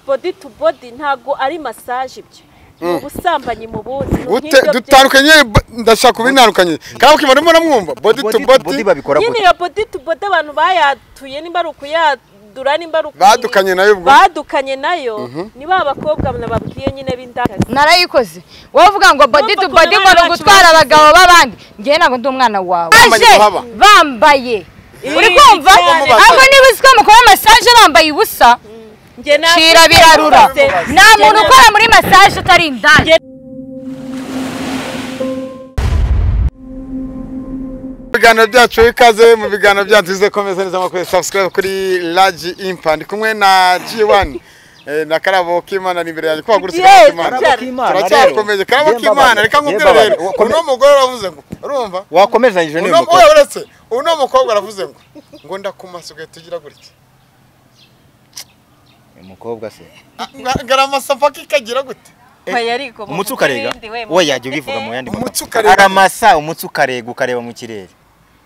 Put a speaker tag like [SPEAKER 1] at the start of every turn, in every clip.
[SPEAKER 1] body to body ntabwo ari massage ibyo ni ubusambanyi mu buzi ni
[SPEAKER 2] gute
[SPEAKER 1] nk'ibyo bye-
[SPEAKER 2] dutandukanye ba- ndashaka kubintandukanye kandi ukibona mbona mwumva body to body
[SPEAKER 3] bodi babikora
[SPEAKER 1] nyine
[SPEAKER 3] gute
[SPEAKER 1] iyo body to body abantu bayatuye nimba ari ukuyadura nimba ari ukuyi-
[SPEAKER 2] Badukanye nayo ubwo?
[SPEAKER 1] badukanye nayo ni ba bakobwa nababwiye nyine b'indakazi
[SPEAKER 4] narayikoze wowe uvuga ngo body to body ngo ni ugutwara abagabo b'abandi njye ntabwo ndi umwana wawe
[SPEAKER 2] Bambaye
[SPEAKER 4] Aje
[SPEAKER 2] amahaba.
[SPEAKER 4] bambaye uri kumva
[SPEAKER 1] cyane.
[SPEAKER 4] ahubwo niba uzi ko mukora masaje bambaye ubusa
[SPEAKER 1] njye nta
[SPEAKER 4] shira birarura
[SPEAKER 1] Njye
[SPEAKER 4] nta muntu
[SPEAKER 1] nta-
[SPEAKER 4] ukora muri masaje utari indaya
[SPEAKER 2] mu biganiro byacu ikaze mu biganiro byacu bizakomeza neza amakuru subscribe kuri Large Impa ndi kumwe na G1 eh, na Karabo Kimana ni imbere yanjye ko wagurutse
[SPEAKER 1] Yes,
[SPEAKER 2] Karabo
[SPEAKER 1] Karabo
[SPEAKER 2] Kimana
[SPEAKER 3] Kimana,
[SPEAKER 2] turacyakomeje
[SPEAKER 3] rero.
[SPEAKER 2] Karabo
[SPEAKER 3] Yemba
[SPEAKER 2] Kimana
[SPEAKER 3] baba.
[SPEAKER 2] reka nkubwire
[SPEAKER 3] Yemba baba.
[SPEAKER 2] rero uno mugore aravuze ngo urumva
[SPEAKER 3] wakomerezanyije n'uyu
[SPEAKER 2] uno
[SPEAKER 3] mukobwa
[SPEAKER 2] oya, uretse uno mukobwa aravuze ngo ngo ndakumasuka tugira gutya
[SPEAKER 3] uyu mukobwa se
[SPEAKER 2] ngaramasa paka ikagira gute
[SPEAKER 1] Oya, ariko mu-
[SPEAKER 3] umutsi ukarega
[SPEAKER 1] mu bindi we, mu-
[SPEAKER 3] we yajya ubivuga mu yandi
[SPEAKER 2] Umutsi
[SPEAKER 3] magambo
[SPEAKER 2] ukarega.
[SPEAKER 3] aramasa umutsi ukarega ukareba mu kirere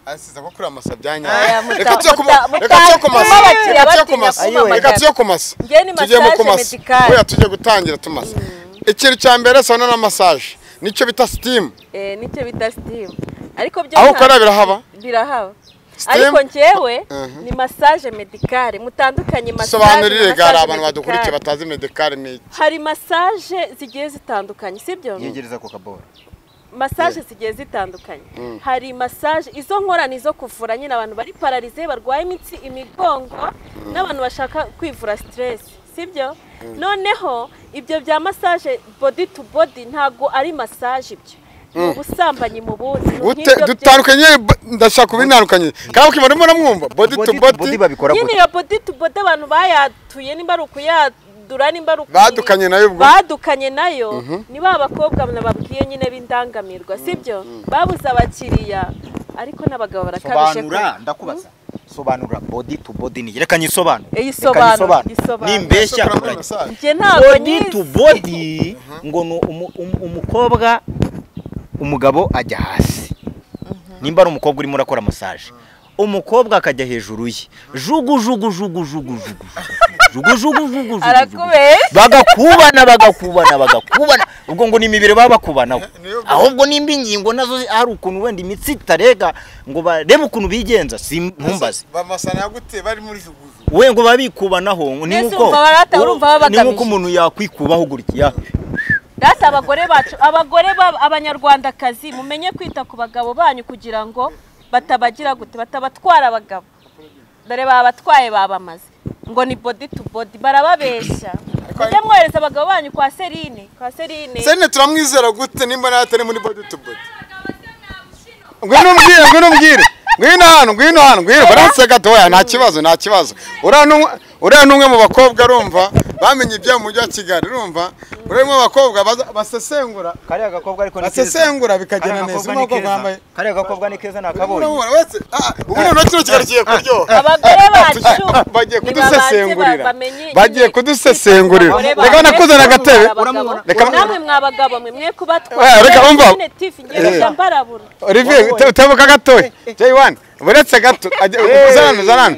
[SPEAKER 2] asize ko kuri amasa
[SPEAKER 1] Aya,
[SPEAKER 2] byanyanya
[SPEAKER 1] muta-
[SPEAKER 2] reka tuyo kumasa
[SPEAKER 1] muta-
[SPEAKER 2] reka tuyo kumasa
[SPEAKER 1] muta-
[SPEAKER 2] reka tuyo kumasa
[SPEAKER 1] batinya kumamagara.
[SPEAKER 2] reka tuyo kumasa
[SPEAKER 1] Njye ni
[SPEAKER 2] tugiye mu
[SPEAKER 1] massage
[SPEAKER 2] kumasa
[SPEAKER 1] medicale.
[SPEAKER 2] oya tujye gutangira tumasa ikintu cya mbere sana na massage nicyo bita steam
[SPEAKER 1] Eh, nicyo bita steam ariko byo
[SPEAKER 2] aho
[SPEAKER 1] nta-
[SPEAKER 2] ukorera birahaba
[SPEAKER 1] birahaba
[SPEAKER 2] Steam?
[SPEAKER 1] ariko njyewe
[SPEAKER 2] Mhm.
[SPEAKER 1] ni massage medicale mutandukanye massage
[SPEAKER 2] sobanurire
[SPEAKER 1] na
[SPEAKER 2] gare
[SPEAKER 1] massage
[SPEAKER 2] abantu badukurikiye
[SPEAKER 1] medicale.
[SPEAKER 2] batazi medicare ni iki
[SPEAKER 1] hari massage zigiye zitandukanye sibyo
[SPEAKER 3] yegereza ku kabora
[SPEAKER 1] massage zigiye zitandukanye hari massage izo nkora ni izo kuvura nyine abantu bari pararize barwaye imitsi imigongo n'abantu bashaka kwivura stress sibyo noneho ibyo bya massage body to body ntabwo ari massage ibyo ni ubusambanyi mu buzi ni
[SPEAKER 2] gute
[SPEAKER 1] nk'ibyo bye-
[SPEAKER 2] dutandukanye ba- ndashaka kubintandukanye kandi ukibona mbona mwumva body to
[SPEAKER 3] bodi
[SPEAKER 2] body
[SPEAKER 3] babikora
[SPEAKER 1] nyine
[SPEAKER 3] gute
[SPEAKER 1] iyo body to body abantu bayatuye nimba ari ukuyadura nimba ari ukuyi-
[SPEAKER 2] Badukanye nayo ubwo?
[SPEAKER 1] badukanye nayo ni ba bakobwa nababwiye nyine b'indangamirwa sibyo babuze abakiriya ariko n'abagabo barakabije
[SPEAKER 3] sobanura ndakubaza sobanura bodi tu bodi ni reka nyisobanure
[SPEAKER 1] Eh,
[SPEAKER 3] Reka
[SPEAKER 1] isobanura,
[SPEAKER 3] nyisobanure.
[SPEAKER 1] isobanura.
[SPEAKER 3] nimbeshya
[SPEAKER 2] Ndashaka muri
[SPEAKER 3] uragiye.
[SPEAKER 2] massage.
[SPEAKER 1] njye ntabwo
[SPEAKER 3] bodi tu
[SPEAKER 1] nizi
[SPEAKER 3] bodi ngo ni umu- umu- umukobwa umugabo ajya hasi nimba ari umukobwa urimo urakora massage umukobwa akajya hejuru ye jugu jugu jugu jugu jugu jugu jugu jugu jugu jugu
[SPEAKER 1] arakubeshya
[SPEAKER 3] bagakubana bagakubana bagakubana ubwo ngo ni imibiri baba bakubanaho
[SPEAKER 2] Niyo gusa.
[SPEAKER 3] ahubwo nimba ingingo nazo zi- hari ukuntu wenda imitsi itarega ngo barebe ukuntu bigenza si ntumbaze
[SPEAKER 2] bamasana ya gute bari muri jugujugu
[SPEAKER 3] we ngo babikubanaho ngo ni
[SPEAKER 1] Mbese
[SPEAKER 3] nk'uko
[SPEAKER 1] urumva barata-
[SPEAKER 3] uwo-
[SPEAKER 1] urumva baba
[SPEAKER 3] ni nk'uko
[SPEAKER 1] bagamije.
[SPEAKER 3] umuntu yakwikubaho gutya
[SPEAKER 1] data abagore bacu abagore b'ab- abanyarwandakazi mumenye kwita ku bagabo banyu kugira ngo batabagira gute batabatwara abagabo dore babatwaye babamaze ngo ni body to body barababeshya mujye mwohereza abagabo banyu kwa serine kwa serine
[SPEAKER 2] sene turamwizera gute nimba nawe atari muri body to body ngwino umbwire ngwino umbwire ngwino hano ngwino hano ngwino baraseka toya nta kibazo nta kibazo uriya ni umwe- uriya ni umwe mu bakobwa urumva bamenye ibyo mu mujyi wa kigali urumva uriya ni umwe mu bakobwa baza- basesengura
[SPEAKER 3] kariya gakobwa ariko
[SPEAKER 2] basesengura bikagenda neza umwe w'abakobwa wambaye
[SPEAKER 3] kariya gakobwa ni keza nakabonye
[SPEAKER 2] urabona wese ah, ubu noneho kino kigali kigiye kuryoha
[SPEAKER 1] abagore bacu
[SPEAKER 2] bagiye
[SPEAKER 1] ni babanze
[SPEAKER 2] kudusesengurira
[SPEAKER 1] ba- bamenye
[SPEAKER 2] bagiye
[SPEAKER 1] nyine
[SPEAKER 2] kudusesengurira
[SPEAKER 1] abagore
[SPEAKER 2] reka
[SPEAKER 1] bacu
[SPEAKER 2] nakuzana agatebe
[SPEAKER 1] abagabo.
[SPEAKER 2] Reka-
[SPEAKER 1] namwe mwa bagabo mwe mwe kubatwara
[SPEAKER 2] Eh, reka umva.
[SPEAKER 1] Nyine tifu, njye bajya mbarabura
[SPEAKER 2] Olivier, te- tebuka gatoya. J1, buretse gato. ajya- Uzana hano, uzana hano.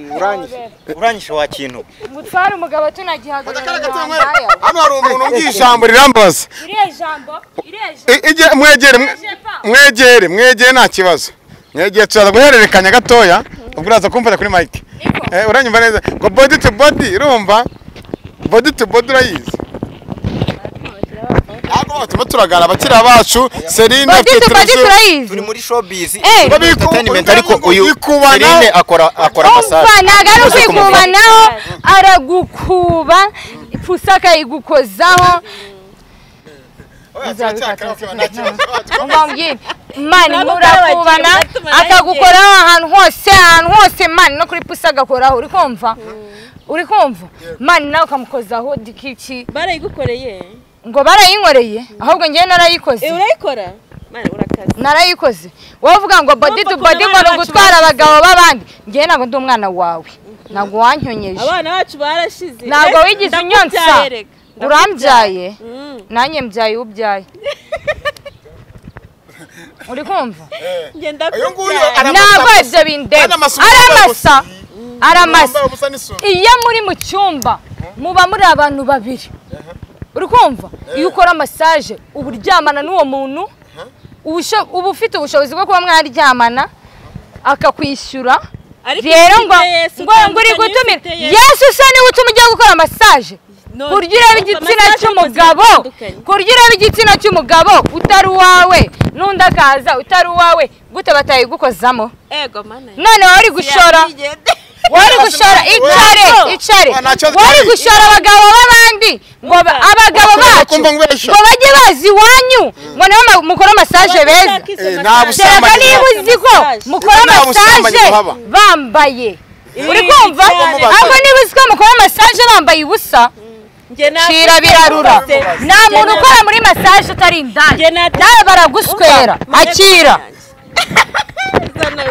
[SPEAKER 3] uranyishe wa kintu
[SPEAKER 4] mutware umugabo tunagihagarara wambaye.
[SPEAKER 2] Hano hari umuntu umbwiye ijambo rirambaza.
[SPEAKER 4] iriya jambo iriya jambo
[SPEAKER 2] I- ijye- Mwegere, mwe- mwegere, mwegere nta kibazo. Mwegere turaza guhererekanya gatoya, ubwo uraza kumfata kuri mic. Eh, uranyumva neza. Ngo body to body, urumva? Body to body urayizi. Ntabwo batuma turagara abakiriya bacu, Celine
[SPEAKER 4] body
[SPEAKER 2] afite
[SPEAKER 4] to body
[SPEAKER 2] televiziyo.
[SPEAKER 4] turayizi
[SPEAKER 3] turi muri showbiz
[SPEAKER 4] Eh.
[SPEAKER 3] turi muri entertainment, ariko uyu
[SPEAKER 2] Bikubana.
[SPEAKER 3] Celine akora akora massage
[SPEAKER 4] umva ntabwo ari
[SPEAKER 3] Rwose
[SPEAKER 4] ukwikubanaho aragukuba ipusi akayigukozaho umva mbwira mani
[SPEAKER 1] Ntabwo
[SPEAKER 4] murakubana
[SPEAKER 1] byabagiye,
[SPEAKER 4] akagukoraho ahantu hose ahantu hose mani no kuri pusi agakoraho uri kumva uri kumva mani nawe ukamukozaho dikiki
[SPEAKER 1] barayigukoreye
[SPEAKER 4] ngo barayinkoreye ahubwo njyewe narayikoze
[SPEAKER 1] Eh, urayikora Mwana, urakaze
[SPEAKER 4] narayikoze wowe uvuga ngo body
[SPEAKER 1] Urumva
[SPEAKER 4] to
[SPEAKER 1] ukuntu
[SPEAKER 4] body ngo
[SPEAKER 1] abana
[SPEAKER 4] ni
[SPEAKER 1] bacu
[SPEAKER 4] ugutwara
[SPEAKER 1] bakuze.
[SPEAKER 4] abagabo b'abandi njyewe ntabwo ndi umwana wawe ntabwo wanyonyeje
[SPEAKER 1] abana bacu barashize
[SPEAKER 4] ntabwo
[SPEAKER 1] Eh,
[SPEAKER 4] wigeze
[SPEAKER 1] ndakubyaye
[SPEAKER 4] unyonsa
[SPEAKER 1] reka.
[SPEAKER 4] urambyaye
[SPEAKER 1] Mm.
[SPEAKER 4] nanjye mbyaye ubyaye uri kumva
[SPEAKER 1] Njye
[SPEAKER 2] Uyu nguyu
[SPEAKER 1] ndakubyaye
[SPEAKER 2] aramasa
[SPEAKER 4] ntabwo
[SPEAKER 2] gusa.
[SPEAKER 4] ibyo bindeba
[SPEAKER 2] Aramasa umugabo
[SPEAKER 4] aramasa
[SPEAKER 2] gusa.
[SPEAKER 4] aramasa
[SPEAKER 2] Wambaye ubusa n'isume.
[SPEAKER 4] iyo muri mu cyumba muba muri abantu babiri uri kumva iyo ukora masaje uba uryamana n'uwo muntu ubusho- uba ufite ubushobozi bwo kuba mwaryamana akakwishyura
[SPEAKER 1] Ariko
[SPEAKER 4] rero
[SPEAKER 1] ufite
[SPEAKER 4] ngo
[SPEAKER 1] Yesu,
[SPEAKER 4] ngo ngo uri
[SPEAKER 1] utandukanye
[SPEAKER 4] gutumira
[SPEAKER 1] n'ufite Yesu.
[SPEAKER 4] yesu usa niwe utuma ujya gukora masaje
[SPEAKER 1] None,
[SPEAKER 4] kurya ureba
[SPEAKER 1] urumva
[SPEAKER 4] igitsina
[SPEAKER 1] massage
[SPEAKER 4] cy'umugabo
[SPEAKER 1] y'ubuzima butandukanye.
[SPEAKER 4] kurya ureba igitsina cy'umugabo utari uwawe n'undi akaza utari uwawe gute batayigukozamo
[SPEAKER 1] ego mana
[SPEAKER 4] none wari gushora wari gushora icare icare
[SPEAKER 2] Ah, ntacyo
[SPEAKER 4] wari
[SPEAKER 2] twari.
[SPEAKER 4] gushora abagabo b'abandi ngo ba-
[SPEAKER 1] Wumva.
[SPEAKER 4] abagabo
[SPEAKER 2] Bakomeza
[SPEAKER 4] bacu
[SPEAKER 2] kumva ngubesha.
[SPEAKER 4] ngo bajye bazi iwanyu ngo nabo mukora masaje beza
[SPEAKER 2] Eh, nta
[SPEAKER 4] kereka
[SPEAKER 2] Ubusambanyi
[SPEAKER 4] niba uzi ko mukora
[SPEAKER 2] Nta busambanyi
[SPEAKER 4] masaje
[SPEAKER 2] buhaba.
[SPEAKER 4] bambaye
[SPEAKER 1] Eh,
[SPEAKER 4] uri kumva
[SPEAKER 1] cyane.
[SPEAKER 4] ahubwo niba uzi ko mukora masaje bambaye ubusa cira birarura nta muntu ukora muri masaje utari indani
[SPEAKER 1] Njye nata-
[SPEAKER 4] nawe baraguswera akira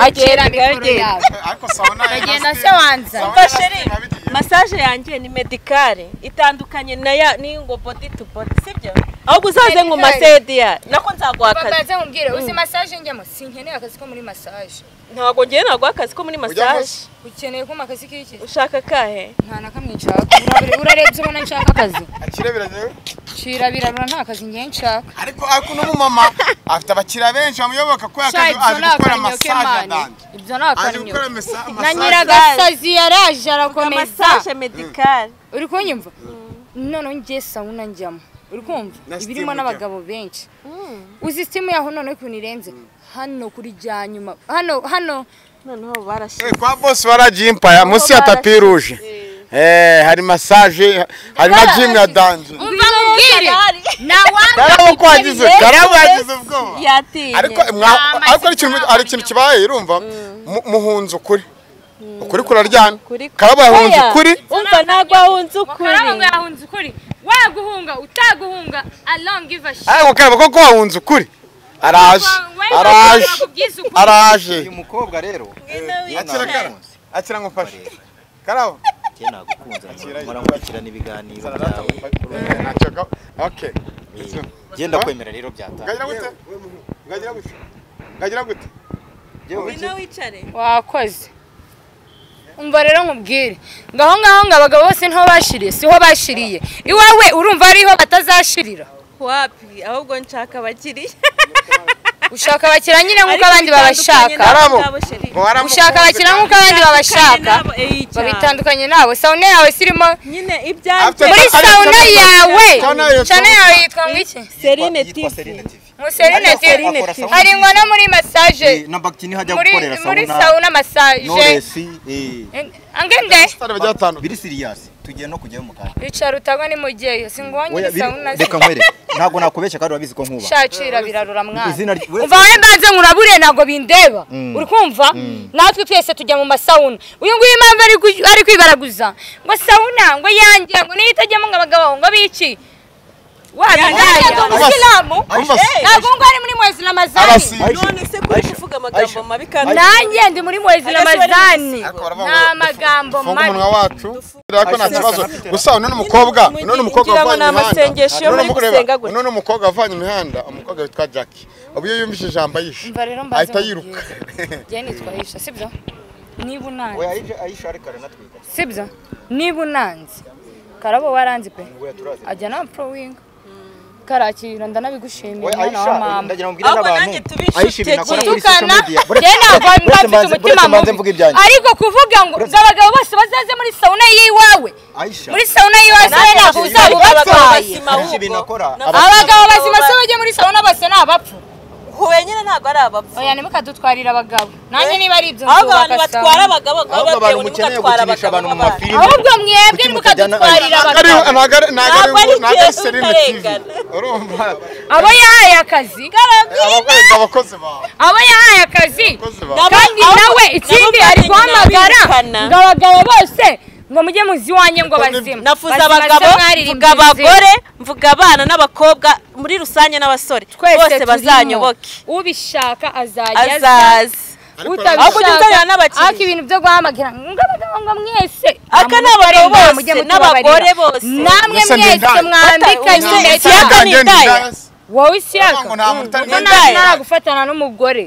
[SPEAKER 4] akira mikoro yawe
[SPEAKER 2] ariko sawa nayo
[SPEAKER 4] bagenda se
[SPEAKER 2] nasize-
[SPEAKER 4] wanza
[SPEAKER 2] sawa
[SPEAKER 1] Umva
[SPEAKER 2] nayo
[SPEAKER 1] sheri,
[SPEAKER 2] nasize nabigiye.
[SPEAKER 1] masaje yanjye ni medicale itandukanye na ya ni ngo body to body sibyo ahubwo uzaze ngo masedi ya nako nzaguha akazi
[SPEAKER 4] babanze mubwire uzi masaje njyamo sinkeneye akazi ko muri masaje
[SPEAKER 1] ntabwo ngewe naguha akazi ko muri
[SPEAKER 2] Ujya
[SPEAKER 1] masaje
[SPEAKER 2] munsi.
[SPEAKER 4] ukeneye kuma akazi k'iki
[SPEAKER 1] ushaka akahe
[SPEAKER 4] nta na kamwe nshaka Urabire- urarebye ubona nshaka akazi
[SPEAKER 2] Akira biragewe.
[SPEAKER 4] shira birabura nta kazi ngewe nshaka
[SPEAKER 2] ariko ariko n'umumama afite abakiriya benshi bamuyoboka kubera ko
[SPEAKER 4] Sha,
[SPEAKER 2] azi- azi
[SPEAKER 4] ibyo ni
[SPEAKER 2] gukora
[SPEAKER 4] akanyo
[SPEAKER 2] masaje
[SPEAKER 4] k'Imana
[SPEAKER 2] adanje
[SPEAKER 4] ibyo ni
[SPEAKER 2] azi
[SPEAKER 4] akanyo
[SPEAKER 2] gukora mesa-
[SPEAKER 4] na
[SPEAKER 2] masaje
[SPEAKER 4] nyiragasazi yaraje arakomeza
[SPEAKER 1] masaje medicale
[SPEAKER 4] uri kunyumva noneho ngiye sawuna njyamo uri kumva
[SPEAKER 2] Na
[SPEAKER 4] ibirimo
[SPEAKER 2] steam
[SPEAKER 4] n'abagabo benshi uzi sitimu yaho noneho ukuntu irenze hano kuri rya nyuma hano hano
[SPEAKER 1] noneho barashyira
[SPEAKER 2] Eh, kwa bosi baragiye impaya munsi ya tapi ruje Eh, hari masaje hari na jimu ya danje
[SPEAKER 4] umva mubwire nta wanga
[SPEAKER 2] karabo ko wagize karabo yagize ubwoba
[SPEAKER 1] yatinye
[SPEAKER 2] ariko mwa-
[SPEAKER 4] Nta
[SPEAKER 2] ariko ari ikintu
[SPEAKER 4] mazina
[SPEAKER 2] ari ikintu kibaye urumva Mu- muhunze ukuri ukuri kuraryana
[SPEAKER 1] Ukuri-
[SPEAKER 2] karabo yahunze
[SPEAKER 1] Oya,
[SPEAKER 2] ukuri
[SPEAKER 1] umva ntabwo ahunze ukuri
[SPEAKER 4] ngo yahunze ukuri waguhunga utaguhunga alongiva
[SPEAKER 2] ariko karabo koko wahunze ukuri araje araje araje
[SPEAKER 3] uyu mukobwa rero
[SPEAKER 2] akira karabo akira ngufashe karabo
[SPEAKER 3] njye nagukunze nkora nkurikirana ibiganiro byawe
[SPEAKER 2] Ntacyo ka- okay
[SPEAKER 3] njye ndakwemera rero byatanga
[SPEAKER 2] Ugagira gute? Ugagira gute? Ugagira gute?
[SPEAKER 1] ngwino wicare
[SPEAKER 4] wakoze umva rero nkubwire ngaho ngaho ngo abagabo bose ntaho bashiriye siho bashiriye iwawe urumva hariho batazashirira
[SPEAKER 1] wapi ahubwo nshaka abakiriya
[SPEAKER 4] ushaka abakira nyine nk'uko
[SPEAKER 1] Ariko
[SPEAKER 4] abandi babashaka
[SPEAKER 1] bitandukanye
[SPEAKER 2] Karabo.
[SPEAKER 1] Ngabo sheri.
[SPEAKER 2] Ngo waramu-
[SPEAKER 4] ushaka abakira nk'uko abandi babashaka babitandukanye nabo sawune yawe sirimo
[SPEAKER 1] nyine ibyanjye
[SPEAKER 2] After-
[SPEAKER 4] muri
[SPEAKER 2] Ariko-
[SPEAKER 4] sawune
[SPEAKER 2] ariko-
[SPEAKER 4] yawe
[SPEAKER 2] Sauna yawe-
[SPEAKER 4] cyane yawe yitwa ngo iki
[SPEAKER 1] serine
[SPEAKER 3] yitwa
[SPEAKER 1] tifi
[SPEAKER 3] Serena TV
[SPEAKER 4] muserine
[SPEAKER 3] Ariko
[SPEAKER 4] tiri
[SPEAKER 3] akora sauna
[SPEAKER 4] hari ngo no muri masaje
[SPEAKER 3] Eh, na bagitini hajya
[SPEAKER 4] muri
[SPEAKER 3] gukorera
[SPEAKER 4] muri
[SPEAKER 3] sauna
[SPEAKER 4] sawuna masaje
[SPEAKER 3] noresi eh
[SPEAKER 4] angende
[SPEAKER 2] Stade bajya batanu.
[SPEAKER 3] biri siriyasi tugiye no kujyayo mu kanya
[SPEAKER 4] bicara utagwa ni mugiye singwanye
[SPEAKER 3] Oya,
[SPEAKER 4] muri
[SPEAKER 3] biri-
[SPEAKER 4] sawuna
[SPEAKER 3] reka nkwereke ntabwo nakubeshya kandi urabizi ko nkuba
[SPEAKER 4] shacira birarura mwana
[SPEAKER 3] izina rye-
[SPEAKER 4] umva wowe mbanze nkurabure ntabwo bindeba
[SPEAKER 3] Mm.
[SPEAKER 4] uri kumva natwe twese tujya mu masawuna uyu nguyu impamvu ari gu- ari kwibaraguza ngo sawuna ngo yanjye ngo niyo itajyamo ngo abagabo ngo biki wabindaya ngo umusilamu ntabwo ngo ari muri mwezi ramazani
[SPEAKER 2] Abasi-
[SPEAKER 1] none se kuri kuvuga amagambo mabi kandi
[SPEAKER 4] nanjye ndi muri mwezi
[SPEAKER 1] Ariko bari
[SPEAKER 4] ramazani
[SPEAKER 1] mu
[SPEAKER 2] Ariko baravuga
[SPEAKER 4] ni
[SPEAKER 2] ngo
[SPEAKER 4] amagambo
[SPEAKER 2] Funga umunwa
[SPEAKER 4] mabi
[SPEAKER 2] wacu. Ariko nta kibazo. Gusa uno ni umukobwa, uno ni umukobwa
[SPEAKER 1] Ngira ngo
[SPEAKER 2] wavanye
[SPEAKER 1] ni
[SPEAKER 2] imihanda.
[SPEAKER 1] amasengesho iyo
[SPEAKER 2] Uno ni
[SPEAKER 1] muri
[SPEAKER 2] umukobwa-
[SPEAKER 1] gusenga gutya.
[SPEAKER 2] uno ni umukobwa wavanye imihanda, umukobwa witwa Jackie. Ubu iyo yumvise ijambo ayishe.
[SPEAKER 4] Umva rero mbanze
[SPEAKER 2] Ahita
[SPEAKER 4] nkubwire.
[SPEAKER 2] yiruka.
[SPEAKER 4] njye nitwahisha sibyo niba unanze
[SPEAKER 3] oya ayisha ayisha ariko aranatwika
[SPEAKER 4] sibyo niba unanze karabo waranze pe
[SPEAKER 3] oya turazi
[SPEAKER 4] ajya na prowing karakira ndanabigushimiye
[SPEAKER 3] oya
[SPEAKER 4] mwana
[SPEAKER 3] ayisha
[SPEAKER 4] wa mama
[SPEAKER 3] ndagira ngo mbwire
[SPEAKER 1] Ahubwo
[SPEAKER 3] n'abantu
[SPEAKER 1] nanjye tube inshuti
[SPEAKER 3] ayisha ibintu akora
[SPEAKER 1] ebyiri.
[SPEAKER 3] kuri social media
[SPEAKER 4] tukana njye ntabwo mba
[SPEAKER 3] uretse
[SPEAKER 4] mfite
[SPEAKER 3] mbanze- uretse
[SPEAKER 4] umutima
[SPEAKER 3] mbanze mvuga
[SPEAKER 4] mubi
[SPEAKER 3] ibyanjye
[SPEAKER 4] ariko kuvuga ngo ubwo abagabo bose bazaze muri sawuna yiwawe
[SPEAKER 3] ayisha
[SPEAKER 4] muri sawuna yiwawe se ntabwo uzaba ubabaye
[SPEAKER 3] Hari ibintu akora.
[SPEAKER 4] abagabo bazima se bajye muri sawuna bose ni abapfu
[SPEAKER 1] huye nyine ntabwo ari abapfu
[SPEAKER 4] oya nimukadutwarira abagabo nanjye niba ari ibyo
[SPEAKER 1] ahubwo abantu
[SPEAKER 4] nzubaka
[SPEAKER 1] batwara
[SPEAKER 4] sawuna
[SPEAKER 1] abagabo baba
[SPEAKER 3] ahubwo abantu
[SPEAKER 1] batewe
[SPEAKER 3] mukeneye
[SPEAKER 1] n'ugatwara
[SPEAKER 3] gukinisha abantu mu
[SPEAKER 1] abagabo
[SPEAKER 3] mafilime
[SPEAKER 4] ahubwo mwebwe
[SPEAKER 3] Kuki
[SPEAKER 4] nimukadutwarira
[SPEAKER 2] Ntago
[SPEAKER 4] abagabo
[SPEAKER 2] ari- ntago ari-
[SPEAKER 1] Ntabwo
[SPEAKER 2] ntago ari-
[SPEAKER 1] ari
[SPEAKER 2] ntago ari
[SPEAKER 1] igihe
[SPEAKER 2] Serena TV.
[SPEAKER 1] utarengana.
[SPEAKER 2] Urumva?
[SPEAKER 4] abo yahaye akazi
[SPEAKER 2] Abakozi- abakozi bawe.
[SPEAKER 4] abo yahaye akazi
[SPEAKER 2] Abakozi bawe.
[SPEAKER 4] kandi
[SPEAKER 1] Nabo-
[SPEAKER 4] nawe
[SPEAKER 1] nabo
[SPEAKER 4] ikindi
[SPEAKER 1] bari
[SPEAKER 4] ari
[SPEAKER 1] nyina
[SPEAKER 4] guhamagara
[SPEAKER 1] birukana.
[SPEAKER 4] ngo abagabo bose ngo mujye muzi iwanjye ngo
[SPEAKER 2] Niko
[SPEAKER 4] bazima
[SPEAKER 2] nibyo.
[SPEAKER 1] nafuze
[SPEAKER 4] Bazima se
[SPEAKER 1] abagabo mvuga
[SPEAKER 4] mwaririmbye izina.
[SPEAKER 1] abagore mvuga abana n'abakobwa muri rusange n'abasore bose
[SPEAKER 4] turimo.
[SPEAKER 1] bazanyoboke
[SPEAKER 4] ubishaka azajya aza
[SPEAKER 1] azaze Ahubwo ujye
[SPEAKER 4] utabishaka
[SPEAKER 1] uzanira n'abakiriya.
[SPEAKER 4] ariko ibintu byo guhamagara ngo abagabo ngo mwese
[SPEAKER 1] Aka ni abagabo
[SPEAKER 4] namutore inda,
[SPEAKER 1] bose,
[SPEAKER 4] mujye mutubabarira.
[SPEAKER 1] n'abagore bose.
[SPEAKER 4] namwe
[SPEAKER 2] Mwese ni
[SPEAKER 4] mwese
[SPEAKER 2] indaya.
[SPEAKER 4] mwambikanye
[SPEAKER 1] Ata-
[SPEAKER 4] impeta
[SPEAKER 1] Ntago
[SPEAKER 2] Ntago
[SPEAKER 1] ari
[SPEAKER 2] ngenda
[SPEAKER 1] indaya.
[SPEAKER 2] indaya.
[SPEAKER 4] wowe ishyaka
[SPEAKER 2] ngo nta mutari
[SPEAKER 4] ubwo
[SPEAKER 2] mwenda ye.
[SPEAKER 4] nagufatana n'umugore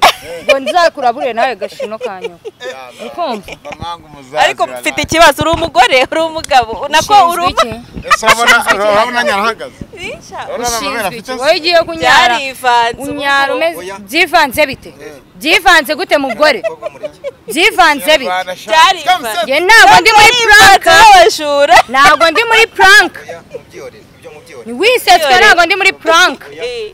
[SPEAKER 4] ngo nzakurabure nawe gashino kanyu ukumva
[SPEAKER 1] ariko mfite ikibazo uri umugore uri umugabo nako uri
[SPEAKER 4] Ushinzwe iki?
[SPEAKER 1] umugabo
[SPEAKER 2] urabona nyarahagaze
[SPEAKER 4] ushinzwe iki wowe ugiye kunyara
[SPEAKER 1] byarivanze
[SPEAKER 4] unyara
[SPEAKER 1] ubu
[SPEAKER 4] umeze byivanze bite byivanze gute mugore byivanze bite
[SPEAKER 1] byarivanze
[SPEAKER 4] nge ntabwo ndi muri
[SPEAKER 1] Banza
[SPEAKER 4] puranka
[SPEAKER 1] abajura
[SPEAKER 4] ntabwo ndi muri puranka wisetswe ntabwo ndi muri puranka
[SPEAKER 1] Eh,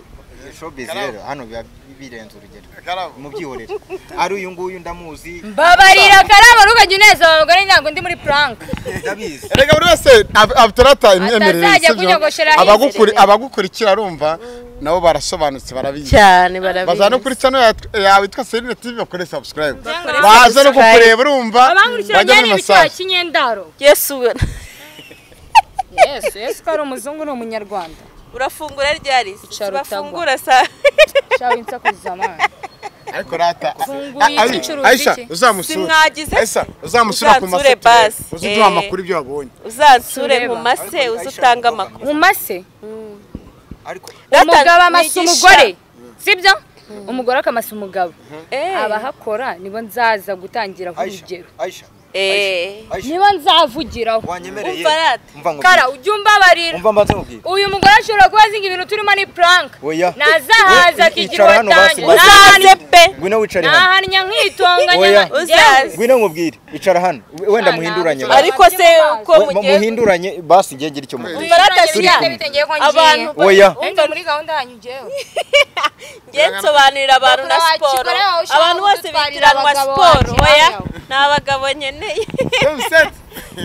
[SPEAKER 3] showbiz rero hano biba birenze urugero mu byiborero ari uyu nguyu ndamuzi
[SPEAKER 4] mbabarira karabo ntukajya unezeza abagore ntabwo ndi muri puranka
[SPEAKER 3] ndabizi
[SPEAKER 2] erega buri wese abutarata imyemerere
[SPEAKER 4] Atazajya kunyogoshera
[SPEAKER 2] abagukuri abagukurikira arumva nabo barasobanutse barabizi
[SPEAKER 1] cyane barabizi
[SPEAKER 2] baza no kuri channel ya- yawe yitwa Serena TV bakore subscribe
[SPEAKER 4] Bakore
[SPEAKER 2] baza no
[SPEAKER 1] subscribe.
[SPEAKER 2] kukureba urumva
[SPEAKER 4] abankurikiranye
[SPEAKER 2] bajya muri
[SPEAKER 4] ni ibiciro
[SPEAKER 2] massage
[SPEAKER 4] cy'inyendaro
[SPEAKER 1] yesu we-
[SPEAKER 4] yesu yesu ko ari umuzungu ni umunyarwanda
[SPEAKER 1] urafungura ryari
[SPEAKER 4] Icyaro
[SPEAKER 1] bafungura saa
[SPEAKER 4] shawe insakuza amana
[SPEAKER 2] ariko rata
[SPEAKER 4] Funguye
[SPEAKER 2] Ari-
[SPEAKER 4] ikicuruzi
[SPEAKER 2] Aisha
[SPEAKER 4] iki?
[SPEAKER 2] uzamusura
[SPEAKER 1] Simwagize?
[SPEAKER 2] Aisha uzamusura ku
[SPEAKER 1] Uzansure
[SPEAKER 2] mafoto ye.
[SPEAKER 1] basi.
[SPEAKER 2] uze uduha
[SPEAKER 1] Eh.
[SPEAKER 2] amakuru ibyo wabonye
[SPEAKER 1] uzansure
[SPEAKER 4] Tureba.
[SPEAKER 1] mu mase uze utange amakuru
[SPEAKER 4] mu mase
[SPEAKER 1] Data,
[SPEAKER 4] umugabo amasa
[SPEAKER 1] nigisha.
[SPEAKER 4] umugore sibyo umugore akamasa umugabo
[SPEAKER 1] Eh,
[SPEAKER 4] abahakora nibo nzaza gutangiraho urugero
[SPEAKER 5] Aisha,
[SPEAKER 1] eh.
[SPEAKER 4] nibo nzavugiraho
[SPEAKER 5] wanyemereye.
[SPEAKER 1] Umva rata.
[SPEAKER 5] Umva ngo
[SPEAKER 4] kara ujya umbabarira
[SPEAKER 5] umva mbanze nkubwire.
[SPEAKER 4] uyu mugore ashobora kuba azinga ibintu turimo ni prank
[SPEAKER 5] Oya.
[SPEAKER 4] ntazahaza
[SPEAKER 5] We-
[SPEAKER 4] akigira
[SPEAKER 5] icara hano hasi,
[SPEAKER 4] uwatangira
[SPEAKER 5] basi.
[SPEAKER 1] uzaze pe
[SPEAKER 5] Ngwino wicare hano.
[SPEAKER 4] nahannya nkitonganya
[SPEAKER 5] Oya.
[SPEAKER 4] nka-
[SPEAKER 1] Uzaze.
[SPEAKER 5] Ngwino nkubwire. Icara hano. We- Wenda muhinduranye.
[SPEAKER 4] Ari-
[SPEAKER 1] ariko se uko
[SPEAKER 5] We- mu-
[SPEAKER 1] mugiye
[SPEAKER 5] Muhinduranye basi ngiye ngira icyo mubwira.
[SPEAKER 1] Umva rata
[SPEAKER 4] Turi
[SPEAKER 1] siriya.
[SPEAKER 4] kumwe. Bitengeye ko
[SPEAKER 1] abantu
[SPEAKER 4] ngiye.
[SPEAKER 5] Oya.
[SPEAKER 4] Wenda muri gahunda yanyu njyewe
[SPEAKER 1] ngiye nsobanurira abantu na
[SPEAKER 4] Bakora
[SPEAKER 1] siporo
[SPEAKER 4] wakikora yawe, ushobora
[SPEAKER 1] abantu bose
[SPEAKER 4] kudutwarira
[SPEAKER 1] bitiranwa
[SPEAKER 4] abagabo
[SPEAKER 1] siporo
[SPEAKER 4] wacu,
[SPEAKER 1] oya
[SPEAKER 4] hano.
[SPEAKER 1] ni abagabo nkeneye
[SPEAKER 2] Sunset.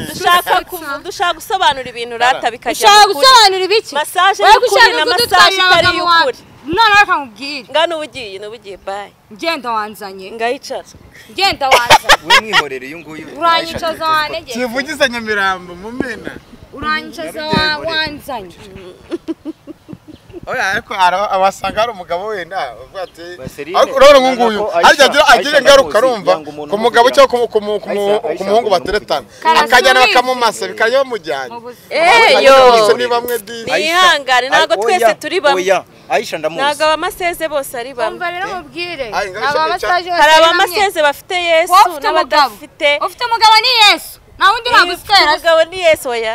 [SPEAKER 1] dushaka kuvu- dushaka gusobanura ibintu rata bikajya
[SPEAKER 4] ushaka
[SPEAKER 1] mu kuri.
[SPEAKER 4] gusobanura ibiki
[SPEAKER 1] Massage
[SPEAKER 4] Wowe
[SPEAKER 1] y'ukuri
[SPEAKER 4] gushaka
[SPEAKER 1] na
[SPEAKER 4] kudutwarira
[SPEAKER 1] massage itari
[SPEAKER 4] abagabo wacu.
[SPEAKER 1] y'ukuri.
[SPEAKER 4] none reka nkubwire
[SPEAKER 1] ngana ubugiye n'ubugiye bayi
[SPEAKER 4] ngenda wanzanye
[SPEAKER 1] ngayicara
[SPEAKER 4] ngenda wanzanye
[SPEAKER 5] We mwihorere uyu nguyu.
[SPEAKER 4] uranyicaza wantegeka
[SPEAKER 2] kivugiza nyamirambo mumena
[SPEAKER 4] uranyicaza wa- wanzanye
[SPEAKER 2] oya ariko ara- abasanga hari umugabo wenda avuga ati
[SPEAKER 5] Baserine.
[SPEAKER 2] ariko urabona nk'uyu nguyu
[SPEAKER 5] Urabona ko Aisha-
[SPEAKER 2] arya agira- agira
[SPEAKER 5] Aisha
[SPEAKER 2] ingaruka
[SPEAKER 5] ndamuzi,
[SPEAKER 2] urumva
[SPEAKER 5] yanga umuntu
[SPEAKER 2] ku mugabo
[SPEAKER 5] umuvugiraho.
[SPEAKER 2] cyangwa ku mu- ku mu- ku mu-
[SPEAKER 5] Aisha-
[SPEAKER 2] ku muhungu
[SPEAKER 5] Aisha
[SPEAKER 2] bateretana
[SPEAKER 4] umuntu
[SPEAKER 2] akajyana
[SPEAKER 4] umuvugiraho.
[SPEAKER 2] bakamumasa bikajya bamujyana
[SPEAKER 4] mu buzima
[SPEAKER 1] Eh,
[SPEAKER 5] Aisha
[SPEAKER 1] yo.
[SPEAKER 2] Ese ni bamwe di
[SPEAKER 1] Ni- Mwihangane, ntabwo
[SPEAKER 5] Oya,
[SPEAKER 1] twese turi bamwe.
[SPEAKER 5] Oya. Aisha ndamuzi.
[SPEAKER 1] ntabwo abamaseze bose ari bamwe
[SPEAKER 4] umva rero mubwire
[SPEAKER 2] Ari, ngaho
[SPEAKER 4] aba
[SPEAKER 2] ishami
[SPEAKER 4] masaje
[SPEAKER 1] hari abamaseze bafite yesu
[SPEAKER 4] wowe ufite umugabo
[SPEAKER 1] n'abadafite
[SPEAKER 4] ufite umugabo ni yesu nta wundi nagusitera se
[SPEAKER 1] umugabo ni yesu oya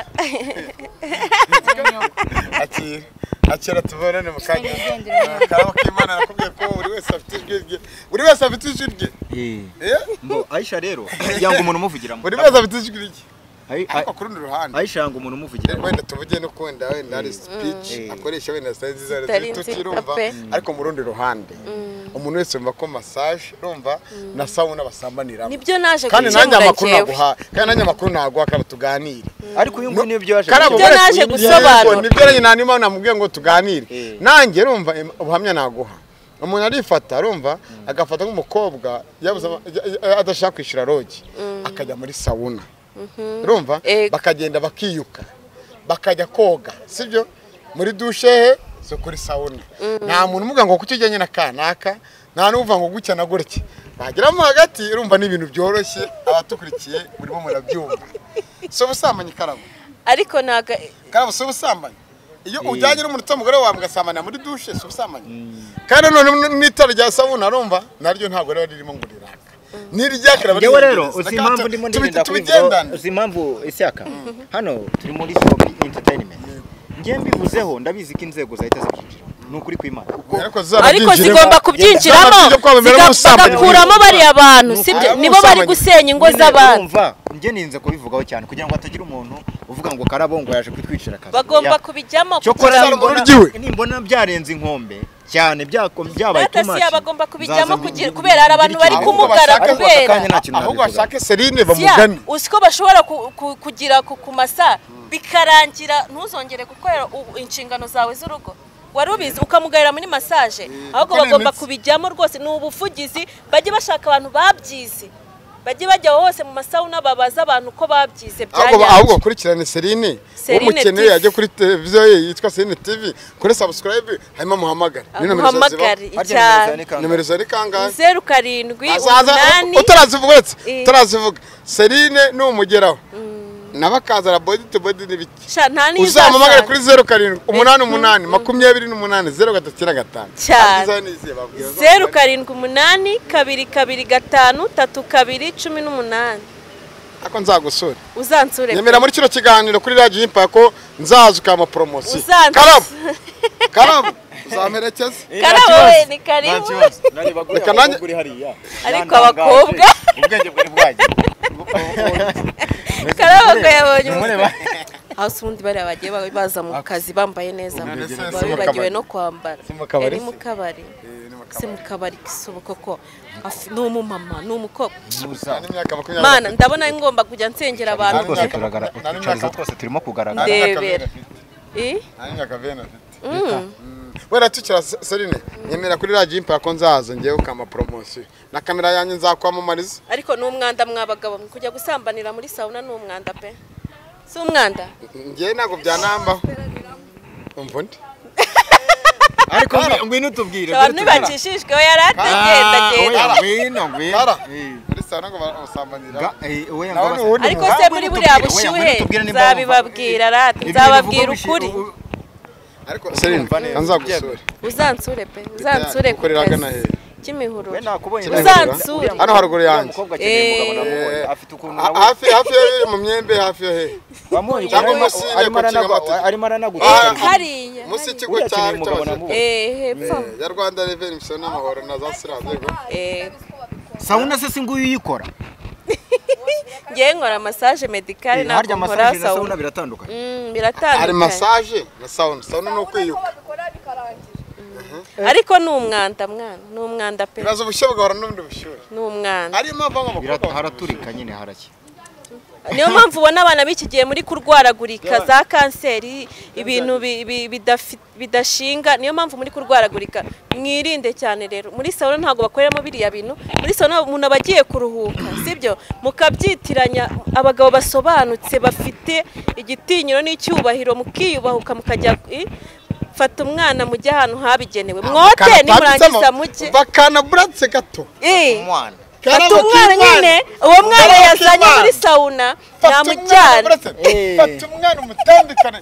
[SPEAKER 2] akira akira tubonane mu kanya
[SPEAKER 4] Nigendere.
[SPEAKER 2] karabo k'imana nakubwiye ko buri wese afite ijwi rye buri wese afite ijwi rye
[SPEAKER 5] Eh.
[SPEAKER 2] Eh?
[SPEAKER 5] Mbo, Aisha rero yanga umuntu umuvugiramo.
[SPEAKER 2] buri wese afite ijwi rye
[SPEAKER 5] Ai- ai-
[SPEAKER 2] ariko ku rundi ruhande
[SPEAKER 5] Aisha yanga umuntu umuvugiramo.
[SPEAKER 2] wenda tuvuge no kuwenda wenda ari speech akoresha wenda sitayi nziza
[SPEAKER 1] Zitari
[SPEAKER 2] zitari
[SPEAKER 1] nziza
[SPEAKER 2] tukirumva
[SPEAKER 1] pe.
[SPEAKER 2] ariko mu rundi ruhande umuntu wese yumva ko massage urumva na sauna basambaniramo
[SPEAKER 1] nibyo naje
[SPEAKER 2] kandi nanjye
[SPEAKER 1] gukemura
[SPEAKER 2] amakuru
[SPEAKER 1] njyewe
[SPEAKER 2] naguha kandi nanjye amakuru naguha kandi tuganire
[SPEAKER 5] Ariko uyu nguyu nibyo yaje.
[SPEAKER 2] Kariya
[SPEAKER 1] Ibyo
[SPEAKER 2] mugore-
[SPEAKER 1] naje
[SPEAKER 2] Yego,
[SPEAKER 1] gusobanura.
[SPEAKER 2] nibyo nanjye nanyuma namubwiye ngo tuganire
[SPEAKER 5] Eh.
[SPEAKER 2] nanjye urumva em- ubuhamya naguha umuntu arifata arumva agafata nk'umukobwa yabuze ama- ya- ya- adashaka kwishyura rogi akajya muri sawuna urumva
[SPEAKER 1] Ego.
[SPEAKER 2] bakagenda bakiyuka bakajya koga sibyo muri dushehe zo kuri sawuna nta muntu umuvuga ngo kuki ujyanye na kanaka nta n'uvuga ngo gutya na gutya bageramo hagati urumva ni ibintu byoroshye abatukurikiye murimo murabyumva si ubusambanyi karabo
[SPEAKER 1] ariko ntabwo
[SPEAKER 2] Karabo si ubusambanyi iyo ujyanye n'umuntu utamugore wawe mugasambanira muri dushe si ubusambanyi kandi none n- n'itara rya sabuna arumva naryo ntabwo riba ririmo ngo riraka n'iryaka riba
[SPEAKER 5] Ngewe rero
[SPEAKER 2] ry'ingenzi.
[SPEAKER 5] uzi
[SPEAKER 2] Reka
[SPEAKER 5] impamvu
[SPEAKER 2] tu-
[SPEAKER 5] ndimo
[SPEAKER 2] tubi-
[SPEAKER 5] ndagenda kubivuga.
[SPEAKER 2] tubigendane
[SPEAKER 5] Uzi impamvu isyaka. Hano turi muri Sobi Entertainment. Ngiye mbivuzeho ndabizi ko inzego zahita zibyinjira. Ni ukuri kw'Imana.
[SPEAKER 2] ariko zizaba
[SPEAKER 1] ariko
[SPEAKER 2] byinjiremo.
[SPEAKER 1] zigomba kubyinjiramo
[SPEAKER 2] Zizaba zijya kwamamera
[SPEAKER 1] ziga-
[SPEAKER 2] nk'ubusambanyi.
[SPEAKER 1] bagakuramo bariya bantu sibyo
[SPEAKER 2] Ari
[SPEAKER 1] nibo bari
[SPEAKER 2] ubusambanyi.
[SPEAKER 1] gusenya ingo
[SPEAKER 5] Nyine
[SPEAKER 1] z'abantu
[SPEAKER 5] urumva, njye ninze kubivugaho cyane kugira ngo hatagira umuntu uvuga ngo karabo ngo yaje kwitwicira akazi
[SPEAKER 1] bagomba
[SPEAKER 5] Ya.
[SPEAKER 1] kubijyamo
[SPEAKER 5] cyokora
[SPEAKER 2] Kurasa
[SPEAKER 5] nimbona-
[SPEAKER 2] ururyiwe.
[SPEAKER 5] nimbona byarenze inkombe cyane byako- byabaye
[SPEAKER 1] Data
[SPEAKER 5] too
[SPEAKER 1] si
[SPEAKER 5] much,
[SPEAKER 1] abagomba kubijyamo
[SPEAKER 5] nzaza
[SPEAKER 1] kugira-
[SPEAKER 5] mbi-
[SPEAKER 1] kubera hari abantu bari
[SPEAKER 5] mbi-
[SPEAKER 1] kumugara
[SPEAKER 5] Ariko ako
[SPEAKER 1] kubera.
[SPEAKER 5] kanya nta kintu
[SPEAKER 2] ahubwo
[SPEAKER 5] nabivugaho.
[SPEAKER 2] bashake serine
[SPEAKER 1] Siya,
[SPEAKER 2] bamugane
[SPEAKER 1] uzi ko bashobora ku- ku- kugira ku ku masa bikarangira ntuzongere gukorera u- inshingano zawe z'urugo wari ubizi ukamugarira muri masaje ahubwo
[SPEAKER 2] kuko ni
[SPEAKER 1] bagomba
[SPEAKER 2] imitsi.
[SPEAKER 1] kubijyamo rwose ni ubuvugizi bajye bashaka abantu babyize bajye bajya hose mu masawuna babaza abantu ko babyize bya
[SPEAKER 2] ahubwo
[SPEAKER 1] nyabyo.
[SPEAKER 2] ahubwo akurikirane serine
[SPEAKER 1] Serine
[SPEAKER 2] umukeneye
[SPEAKER 1] TV.
[SPEAKER 2] yajya kuri televiziyo ye yitwa serine tv kuri subscribe hanyuma muhamagare Ni nomero zaziba.
[SPEAKER 1] amuhamagare
[SPEAKER 5] Harya nimero
[SPEAKER 1] icyaro
[SPEAKER 5] zane kangahe?
[SPEAKER 2] nimero zari kangahe
[SPEAKER 1] zeru karindwi
[SPEAKER 2] Azaza-
[SPEAKER 1] umunani
[SPEAKER 2] utarazivuga uretse
[SPEAKER 1] Eh.
[SPEAKER 2] utarazivuga serine ni umugeraho nabakazana bodi tu bodi n'ibiki
[SPEAKER 1] sha nta n'iyo
[SPEAKER 2] uzamamagare
[SPEAKER 1] uzasanga
[SPEAKER 2] kuri zeru karindwi umunani umunani makumyabiri n'umunani zeru gatatu na gatanu
[SPEAKER 1] Cyane.
[SPEAKER 2] Abagize n'izihe babwira zose.
[SPEAKER 1] zeru karindwi umunani kabiri kabiri gatanu tatu kabiri cumi n'umunani
[SPEAKER 2] ariko nzagusura
[SPEAKER 1] uzansure
[SPEAKER 2] nemera muri kino kiganiro kuri radiyo impa ko nzaza ukama poromosiyo
[SPEAKER 1] Uzanzi-
[SPEAKER 2] karabu karabu uzamperekeza
[SPEAKER 1] karabo we ni
[SPEAKER 5] nta
[SPEAKER 1] karibu
[SPEAKER 5] kibazo nareba
[SPEAKER 2] Reka
[SPEAKER 5] kuriya
[SPEAKER 2] nanjye-
[SPEAKER 5] mukobwa uri hariya
[SPEAKER 1] Ariko
[SPEAKER 5] Yantangaje.
[SPEAKER 1] abakobwa.
[SPEAKER 5] ubwenge bwari bwagiye
[SPEAKER 1] karabo ko yabonye
[SPEAKER 5] Mureba.
[SPEAKER 1] umusore aho si ubundi bariya bagiye ba- baza mu kazi bambaye neza
[SPEAKER 2] None se
[SPEAKER 1] baba
[SPEAKER 2] si mu
[SPEAKER 1] bibagiwe
[SPEAKER 2] kabari?
[SPEAKER 1] no kwambara
[SPEAKER 2] Si mu kabari
[SPEAKER 1] Eh, ni
[SPEAKER 2] se?
[SPEAKER 1] mu kabari si mu kabari kisubu koko Afi- ni umumama ni umukobwa
[SPEAKER 2] Nta n'imyaka makumyabiri
[SPEAKER 1] mana ndabona ngomba kujya nsengera abantu
[SPEAKER 2] Ariko
[SPEAKER 5] twose
[SPEAKER 2] se-
[SPEAKER 1] nde-
[SPEAKER 5] turagaragara
[SPEAKER 2] Nta n'imyaka-
[SPEAKER 5] utwicarizo twose turimo
[SPEAKER 2] Nta
[SPEAKER 5] kugaragara
[SPEAKER 2] n'imyaka
[SPEAKER 1] ndebera
[SPEAKER 2] bene afite.
[SPEAKER 1] Eh?
[SPEAKER 2] Nta n'imyaka bene afite wera tukira Se- serine nemera kuri radiyo impa ko nzaza ngewe ukama poromosiyo na kamera yanjye nzakwamamariza
[SPEAKER 1] ariko ni umwanda mwabagabo mwe kujya gusambanira muri sauna ni umwanda pe si umwanda
[SPEAKER 2] ngewe ntabwo byanambaho umva undi
[SPEAKER 5] ariko ngwi- ngwino utubwire
[SPEAKER 1] abantu bacishijwe we yari atagenda genda
[SPEAKER 5] ngwino
[SPEAKER 2] Kara.
[SPEAKER 5] ngwino Eh.
[SPEAKER 2] muri sauna ngo bamusambanira
[SPEAKER 5] Ga- eh, oya,
[SPEAKER 2] Nawe
[SPEAKER 5] ngabasa-
[SPEAKER 2] ni uwundi
[SPEAKER 1] ariko
[SPEAKER 2] muntu.
[SPEAKER 1] se muri buriya bushyuhe nzabibabwira rati nzababwira ukuri
[SPEAKER 2] ariko serine nzagusura
[SPEAKER 1] uzansure pe uzansure ku
[SPEAKER 2] Gukorera
[SPEAKER 1] kazi
[SPEAKER 2] ahagana he?
[SPEAKER 1] k'imihururu Uzansure.
[SPEAKER 5] uzansure
[SPEAKER 2] hano haruguru yanjye Eh,
[SPEAKER 5] afite ukuntu
[SPEAKER 2] ha-
[SPEAKER 5] nawe-
[SPEAKER 2] hafi hafi yo yo mu myembe hafi yo he
[SPEAKER 5] wamuye
[SPEAKER 2] cyangwa
[SPEAKER 5] ukuntu
[SPEAKER 2] umusire
[SPEAKER 5] arimo- arimo
[SPEAKER 2] ku
[SPEAKER 5] aranagu-
[SPEAKER 2] nshingamateka.
[SPEAKER 5] arimo
[SPEAKER 2] Ah,
[SPEAKER 5] aranaguhagarika
[SPEAKER 1] hariya
[SPEAKER 2] munsi y'ikigo
[SPEAKER 5] uriya
[SPEAKER 2] cya
[SPEAKER 5] akeneye umugabo namuwe
[SPEAKER 1] eh hepfo
[SPEAKER 2] Eh, ya rwanda reveni imisoro n'amahoro na za siramu yego
[SPEAKER 1] eh
[SPEAKER 5] sawuna se si nguyu uyikora
[SPEAKER 1] ngewe nkora massage medicale
[SPEAKER 5] harya
[SPEAKER 1] ntabwo nkora
[SPEAKER 5] masaje na
[SPEAKER 1] sauna
[SPEAKER 5] sawuna biratandukanye
[SPEAKER 1] Mm,
[SPEAKER 2] hari
[SPEAKER 1] biratandukanye
[SPEAKER 2] masaje na sawuni sawuni ni ukwiyuka
[SPEAKER 1] ariko ni umwanda mwana ni umwanda pe
[SPEAKER 2] biraza ubushyuhe bugahora n'ubundi bushyuhe
[SPEAKER 1] ni umwanda
[SPEAKER 2] ariyo mpamvu
[SPEAKER 5] Birat-
[SPEAKER 2] nk'abakobwa
[SPEAKER 5] haraturika nyine haraki
[SPEAKER 1] niyo mpamvu ubona abana b'iki gihe muri kurwaragurika za kanseri ibintu bi- bi- bidafi- bidashinga niyo mpamvu muri kurwaragurika mwirinde cyane rero muri salo ntabwo bakoreramo biriya bintu muri salo umuntu aba agiye kuruhuka sibyo mukabyitiranya abagabo basobanutse bafite igitinyiro n'icyubahiro mukiyubahuka mukajya i- fata umwana mujye ahantu habigenewe mwote nimurangiza mujye
[SPEAKER 2] bakana buratse gato
[SPEAKER 1] Eh.
[SPEAKER 5] umwana
[SPEAKER 1] fata umwana nyine uwo mwana yazanye muri sawuna namujyana
[SPEAKER 2] fata umwana umutandikane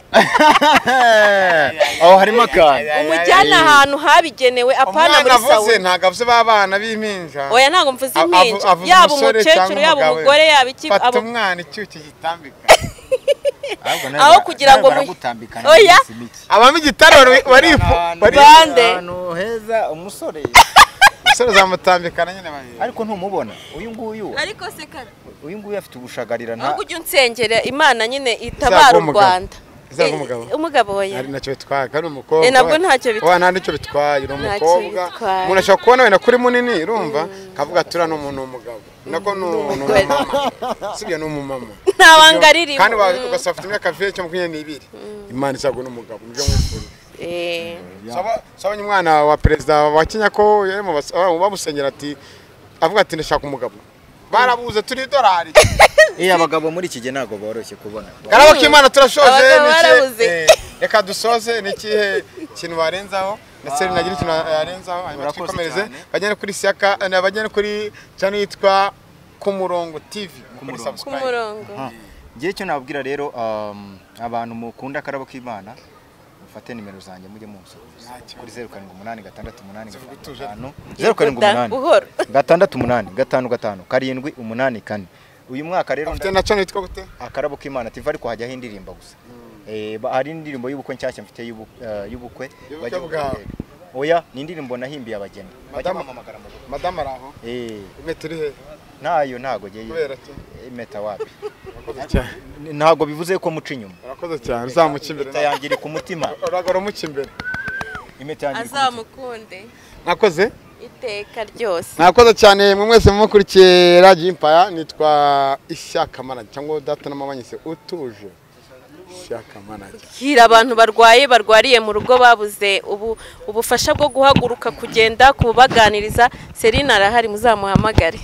[SPEAKER 5] aho harimo akantu
[SPEAKER 1] umujyana ahantu habigenewe apana
[SPEAKER 2] umwana
[SPEAKER 1] muri
[SPEAKER 2] avuze
[SPEAKER 1] sawuna
[SPEAKER 2] ntabwo avuze b'abana b'impinja
[SPEAKER 1] oya ntabwo mvuze
[SPEAKER 2] Avu-
[SPEAKER 1] impinja
[SPEAKER 2] avuze
[SPEAKER 1] yaba
[SPEAKER 2] umusore
[SPEAKER 1] umukecuru
[SPEAKER 2] cyangwa
[SPEAKER 1] yaba
[SPEAKER 2] umugabo.
[SPEAKER 1] umugore yaba iki
[SPEAKER 2] fata
[SPEAKER 1] abo-
[SPEAKER 2] umwana icyuki gitambika
[SPEAKER 5] Ahubwo nawe
[SPEAKER 1] aho
[SPEAKER 5] bara-
[SPEAKER 1] kugira
[SPEAKER 5] nawe
[SPEAKER 1] ngo mu-
[SPEAKER 5] baragutambikana
[SPEAKER 1] Oya.
[SPEAKER 5] mu miki.
[SPEAKER 2] abamo igitaro barifu
[SPEAKER 5] Ahantu
[SPEAKER 2] bari-
[SPEAKER 5] heza,
[SPEAKER 1] Bande.
[SPEAKER 5] ahantu heza umusore
[SPEAKER 2] umusore uzamutambikana nyine babiri
[SPEAKER 5] ariko ntumubona uyu nguyu
[SPEAKER 1] ariko se kare
[SPEAKER 5] uyu nguyu afite ubushagarira nta
[SPEAKER 1] ahubwo ujye unsengera imana nyine itabara u
[SPEAKER 2] umugabo.
[SPEAKER 1] rwanda
[SPEAKER 2] Izaba umugabo.
[SPEAKER 1] Eh, umugabo oya
[SPEAKER 2] ari nacyo bitwaye kandi umukobwa
[SPEAKER 1] Eh, nabwo ntacyo bitwaye.
[SPEAKER 2] bitwaye ntacyo bitwaye ni
[SPEAKER 1] Ntacyo
[SPEAKER 2] umukobwa
[SPEAKER 1] bitwaye.
[SPEAKER 2] umuntu ashobora kubona wenda kuri munini urumva akavuga ati uriya ni umuntu w'umugabo nako ni umuntu
[SPEAKER 1] umugore.
[SPEAKER 2] w'umumama sibyo ni umumama
[SPEAKER 1] nta banga ririmo
[SPEAKER 2] kandi wa-
[SPEAKER 1] Mm.
[SPEAKER 2] ugasaba afite imyaka vye cyangwa makumyabiri n'ibiri imana isabwa n'umugabo nibyo mwifuza
[SPEAKER 1] Eh,
[SPEAKER 2] Saba- sabonye umwana wa perezida wa kenya ko yari mu bas- ah, bamusenyera ati avuga ati ndashaka umugabo barabuze turi idorari
[SPEAKER 5] iya abagabo muri iki gihe ntabwo boroshye kubona
[SPEAKER 2] karabo k'imana turashoje
[SPEAKER 1] Abagabo
[SPEAKER 2] ni ikihe-
[SPEAKER 1] barabuze.
[SPEAKER 2] eh, reka dusoze ni ikihe kintu warenzaho na seri nagira ikintu yarenzaho hanyuma
[SPEAKER 5] Urakoze
[SPEAKER 2] twikomereze
[SPEAKER 5] cyane.
[SPEAKER 2] bajyane kuri siyaka eh, bajyane kuri cyane yitwa ku murongo tv kuri
[SPEAKER 5] Murongo.
[SPEAKER 1] ku
[SPEAKER 2] subscribe
[SPEAKER 1] murongo
[SPEAKER 5] ngewe icyo nababwira rero um, abantu mukunda akarabo k'imana mufate nimero zanjye mujye munsuhuza kuri zeru karindwi umunani gatandatu umunani gatanu zeru karindwi
[SPEAKER 1] Da,
[SPEAKER 5] umunani
[SPEAKER 1] buhoro
[SPEAKER 5] gatandatu umunani gatanu gatanu karindwi umunani kane uyu mwaka rero
[SPEAKER 2] Ufite na cyane yitwa gute
[SPEAKER 5] akarabo k'imana tiva ariko hajyaho indirimbo gusa Eh, ba- hari indirimbo y'ubukwe nshyashya mfite y'ubu- eh,
[SPEAKER 2] Y'ubukwe
[SPEAKER 5] y'ubukwe bajya
[SPEAKER 2] bwawe.
[SPEAKER 5] guteka. oya ni indirimbo nahimbiye abageni bajya
[SPEAKER 2] Madamu-
[SPEAKER 5] bamamagara mu bukwe
[SPEAKER 2] madamu ari aho
[SPEAKER 5] Eh,
[SPEAKER 2] impeta iri he
[SPEAKER 5] ntayo ntago ngiye
[SPEAKER 2] kubera ki
[SPEAKER 5] impeta wapi
[SPEAKER 2] urakoze cyane
[SPEAKER 5] ntago bivuze ko muca inyuma
[SPEAKER 2] urakoze cyane uzamuca imbere
[SPEAKER 5] impeta yanjye iri ku mutima
[SPEAKER 2] uragora umuca imbere
[SPEAKER 5] impeta yanjye iri ku mutima
[SPEAKER 1] azamukunde
[SPEAKER 2] mwakoze
[SPEAKER 1] iteka ryose
[SPEAKER 2] mwakoze cyane mwe mwese mumukurikiye radiyo impaya nitwa ishyaka manager cyangwa data n'amabanyese utuje ishyaka manager
[SPEAKER 1] hira abantu barwaye barwariye mu rugo babuze ubu ubufasha bwo guhaguruka kugenda kubaganiriza serine arahari muzamuhamagare